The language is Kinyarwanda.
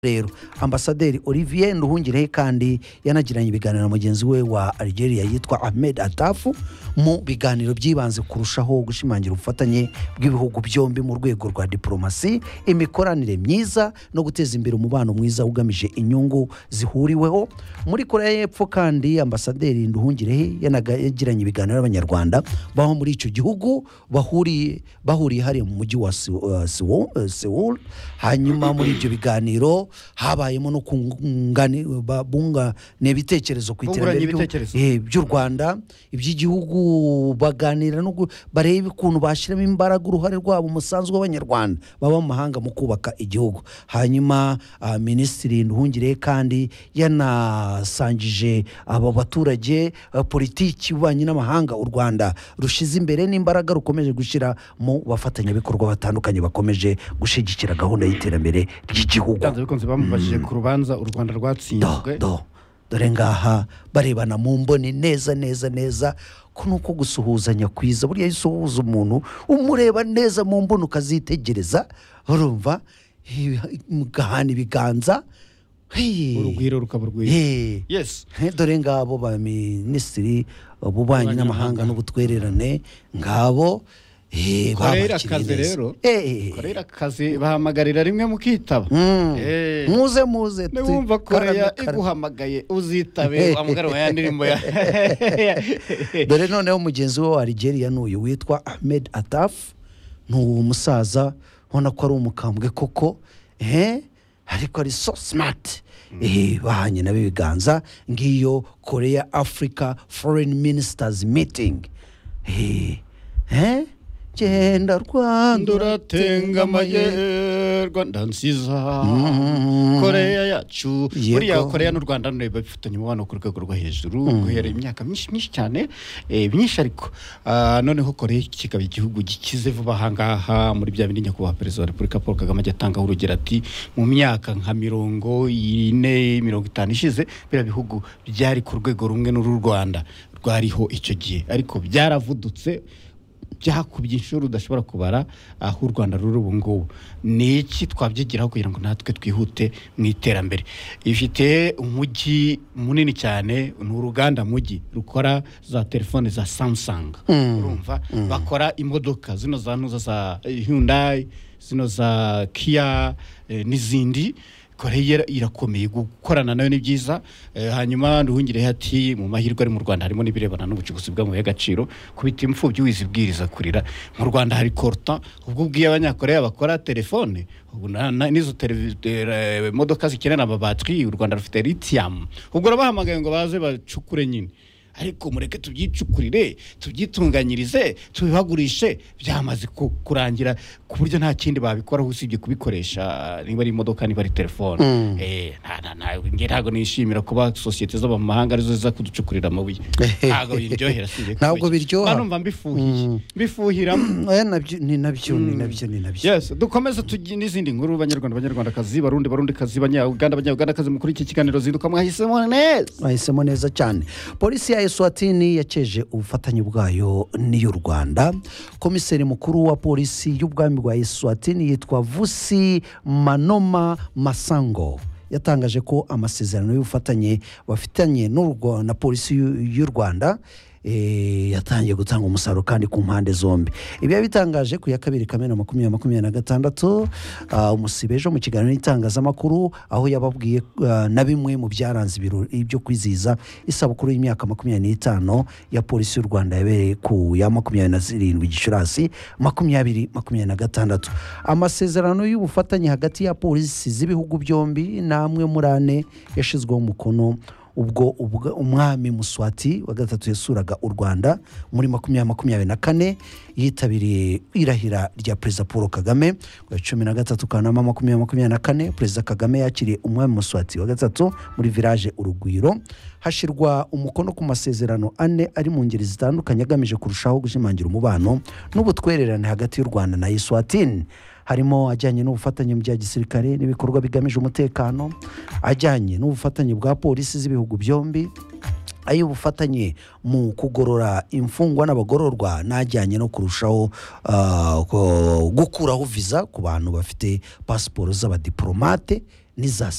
rero ambasaderi olivier nduhungirehe kandi yanagiranye ibiganiro na mugenzi we wa algeria yitwa ahmed atafu mu biganiro byibanze kurushaho gushimangira ubufatanye bw'ibihugu byombi mu rwego rwa diporomasi imikoranire myiza no guteza imbere umubano mwiza ugamije inyungu zihuriweho muri korea y'epfo kandi ambasaderi nduhungirehe yanagiranye ibiganiro n'abanyarwanda baba muri icyo gihugu bahuriye bahuriye hariya mu mujyi wa Seoul- uh, Seoul- uh, seoul hanyuma muri ibyo biganiro habayemo no kungana ibitekerezo ku iterambere Bunguranye ry'u- ibitekerezo. eh, by'u rwanda iby'igihugu baganira no gu- bareba ukuntu bashyiramo imbaraga uruhare rwabo umusanzu w'abanyarwanda baba mu mahanga mu kubaka igihugu hanyuma ah, minisitiri nduhungire kandi yanasangije abo baturage ah, politiki y'ububanyi n'amahanga u rwanda rushyize imbere n'imbaraga rukomeje gushyira mu bafatanyabikorwa batandukanye bakomeje gushyigikira gahunda y'iterambere ry'igihugu byanze bikunze bamubajije ku rubanza u rwanda rwatsinzwe do do dore ngaha barebana mu mboni neza neza neza ko ni uko gusuhuzanya kwiza buriya iyo usuhuza umuntu umureba neza mu mboni ukazitegereza urumva eh, mugahana ibiganza Hey. urugwiro rukaba urwira Hey. yes He, dore ngabo ba minisitiri ububanyi n'amahanga n'ubutwererane ngabo eh, Korea babakiriye irakaze neza. rero. Eh. korera akazi bahamagarira rimwe mu kitaba Mm. Eh. muze muze tu- niwumva karame, koreya karame. iguhamagaye uzitabe wamugarura ya ndirimbo ya dore noneho mugenzi we wa Algeria ni uyu witwa Ahmed Ataf ni umusaza ubona ko ari umukambwe koko eh? ariko ari so smart Eh, bahanye nabo ibiganza ngiyo korea africa foreign ministers meeting Eh, eh? genda rwanda nduratengamye rwanda nziza koreya yacu Yego. buriya koreya n'u rwanda none bafitanye umubano ku rwego rwo hejuru guhera imyaka myinshi myinshi cyane eh, myinshi ariko Ah, noneho koreya kikaba igihugu gikize vuba ahangaha muri bya bindi nyakubahwa perezida wa repubulika paul kagame ajya atangaho urugero ati mu myaka nka mirongo ine mirongo itanu ishize biriya bihugu byari ku rwego rumwe n'uru rwanda rwariho icyo gihe ariko byaravudutse byakubye inshuro udashobora kubara aho u rwanda ruri ubu ngubu ni iki twabyigiraho kugira ngo natwe twihute mu iterambere ifite umujyi munini cyane ni uruganda mujyi rukora za telefone za samsung urumva bakora imodoka zino za ntuza za hyundai zino za kia eh, n'izindi koreya irakomeye gukorana nayo ni byiza Eh, hanyuma nduhungireho ati mu mahirwe ari mu rwanda harimo n'ibirebana n'ubucukuzi bw'amabuye y'agaciro kubita imfubyi wizibwiriza kurira mu rwanda hari korta ubwo ubwiye abanyakoreya bakora telefone ubu na- na- n'izo televi- eh, modoka zikenera amabatiri u rwanda rufite litiyam ubwo urabahamagaye ngo baze bacukure nyine ariko mureke tubyicukurire tubyitunganyirize tubibagurishe byamaze ku- kurangira ku buryo nta kindi babikoraho usibye kubikoresha niba ari imodoka niba ari telefone Eh, nta- nta- nta- nge ntabwo nishimira kuba sosiyete zo mu mahanga arizo ziza kuducukurira amabuye ntabwo biryohera usibye Ntabwo kubiki. biryoha. Mba numva mbifuhiye mbifuhiramo Eh, nabyo- ni nabyo ni nabyo ni nabyo yes dukomeze tugi n'izindi nkuru banyarwanda banyarwandakazi barundi barundikazi banyauganda banyaugandakazi muri iki kiganiro zinduka mwahisemo neza bahisemo neza cyane polisi ya eswatini yaceje ubufatanye bwayo n'iy'u rwanda komiseri mukuru wa polisi y'ubwami bwa eswatini yitwa vusi manoma masango yatangaje ko amasezerano y'ubufatanye bafitanye n'u Rwa- na polisi y'u- y'u rwanda eh, yatangiye gutanga umusaruro kandi ku mpande zombi ibi yabitangaje ku ya kabiri kamena makumyabiri makumyabiri na gatandatu ah, umusibe ejo mu kiganiro n'itangazamakuru aho yababwiye ah, na bimwe mu byaranze ibirori byo kwizihiza isabukuru y'imyaka makumyabiri n'itanu ya polisi y'u rwanda yabereye ku ya makumyabiri na zirindwi gicurasi makumyabiri makumyabiri na gatandatu amasezerano y'ubufatanye hagati ya polisi z'ibihugu byombi ni amwe muri ane yashyizweho umukono ubwo ubwa- umwami muswati wa gatatu yasuraga u rwanda muri makumyabiri makumyabiri na kane yitabiriye irahira rya perezida paul kagame ku ya cumi na gatatu kanama makumyabiri makumyabiri na kane perezida kagame yakiriye umwami muswati wa gatatu muri village urugwiro hashyirwa umukono ku masezerano ane ari mu ngeri zitandukanye agamije kurushaho gushimangira umubano n'ubutwererane hagati y'u rwanda na eswatini harimo ajyanye n'ubufatanye mu bya gisirikare n'ibikorwa bigamije umutekano ajyanye n'ubufatanye bwa polisi z'ibihugu byombi ay'ubufatanye mu kugorora imfungwa n'abagororwa n'ajyanye no kurushaho ah, ko- gukuraho viza ku bantu bafite pasiporo z'abadiporomate n'iza